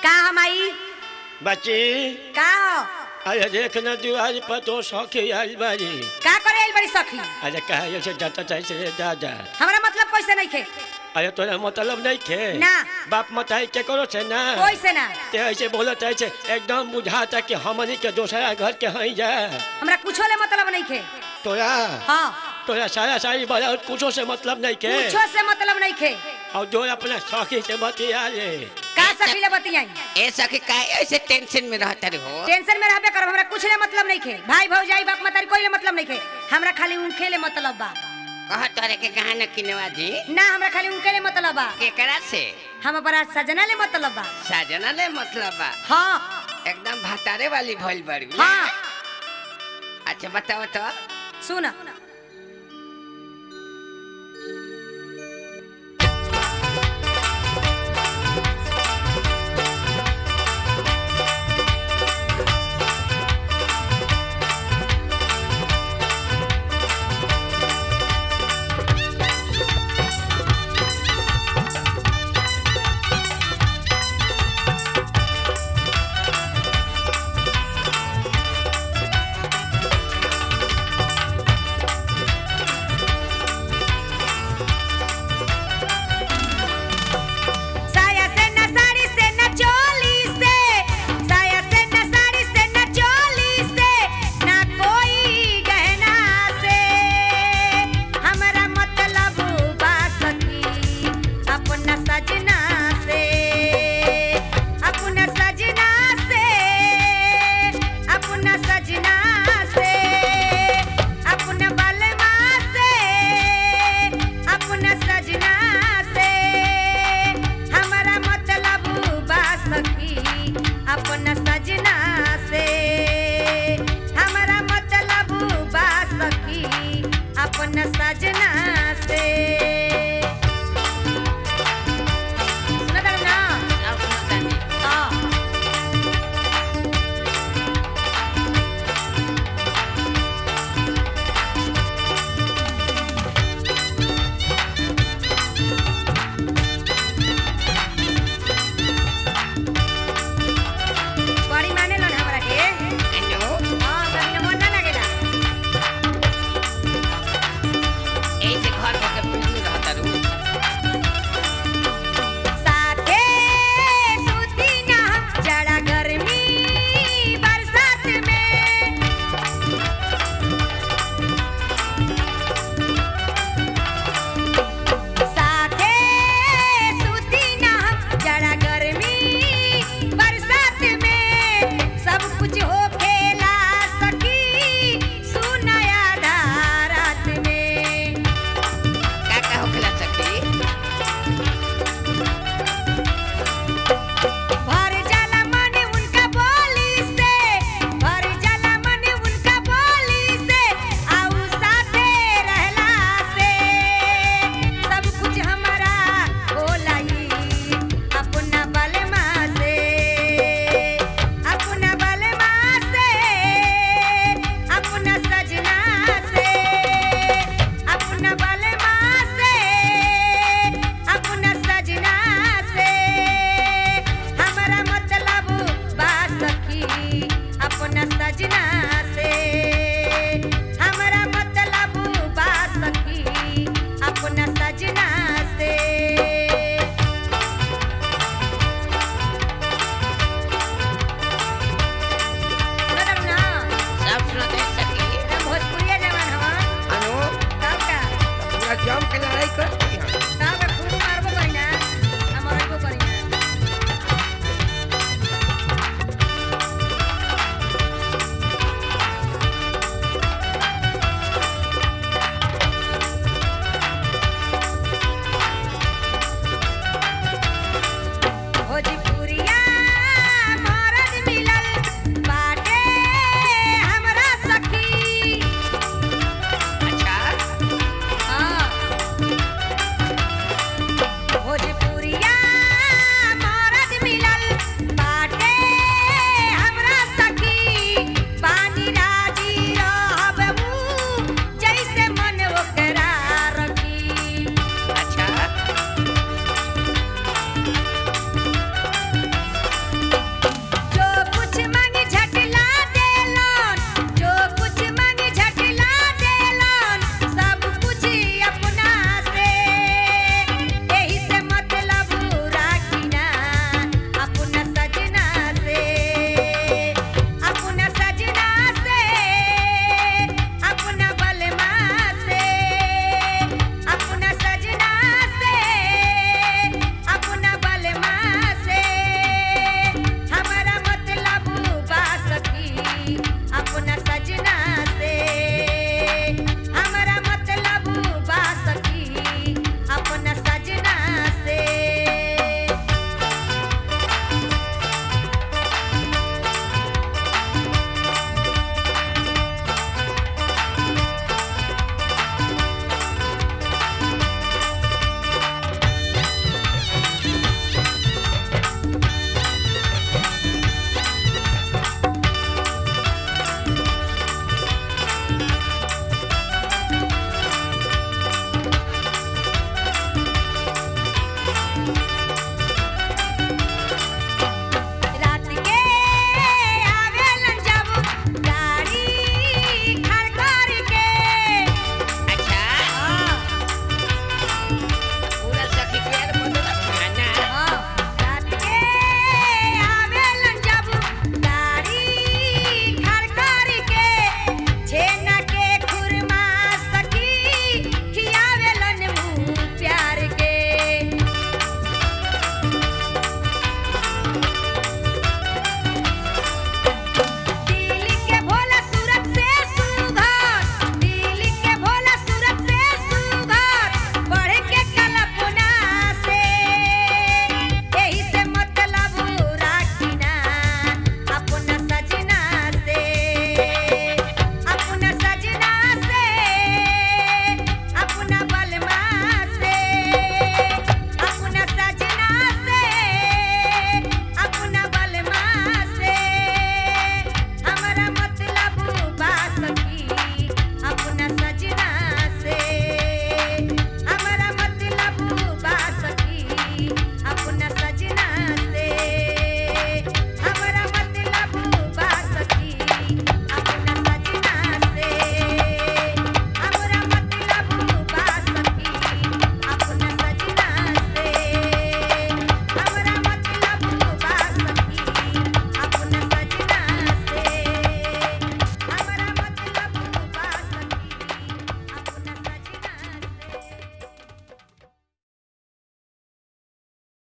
का हम आई बच्ची का हो अरे देख न दुआर पर तो सौखी आइल बारी का करे आइल बड़ी सखी अरे कहे से जाता चाहे से दादा हमरा मतलब कैसे नहीं खे अरे तोरा मतलब नहीं खे ना। बाप मताई के करो से ना कोई से ना ते ऐसे बोलत ऐसे एकदम बुझाता कि हमनी के दूसरा घर के हई जा हमरा कुछो ले मतलब नहीं खे तोरा हाँ तोरा सारा सारी बड़ा कुछो से मतलब नहीं के कुछो से मतलब नहीं खे और जो अपना सौखी से बतिया ले का सखी ले बतियाई ए सखी काहे ऐसे टेंशन में रहता रे हो टेंशन में रहबे करब हमरा कुछ ले मतलब नहीं खे भाई भौजाई बाप मतारी कोई ले मतलब नहीं खे हमरा खाली उनके ले मतलब बा कह तोरे के कहा न किनवा दी ना हमरा खाली उनके ले मतलब बा केकरा से हम अपना सजना ले मतलब बा साजना ले मतलब बा हाँ एकदम भतारे वाली भइल बड़ी हाँ अच्छा बताओ तो सुन साया से न साड़ी से न चोली से साया से न साड़ी से न चोली से ना कोई गहना से हमरा मतलब बा सखी अपना सजना से अपना सजना से अपना सजना से अपना बलमा से अपना सजना से हमारा मतलब बा सखी अपना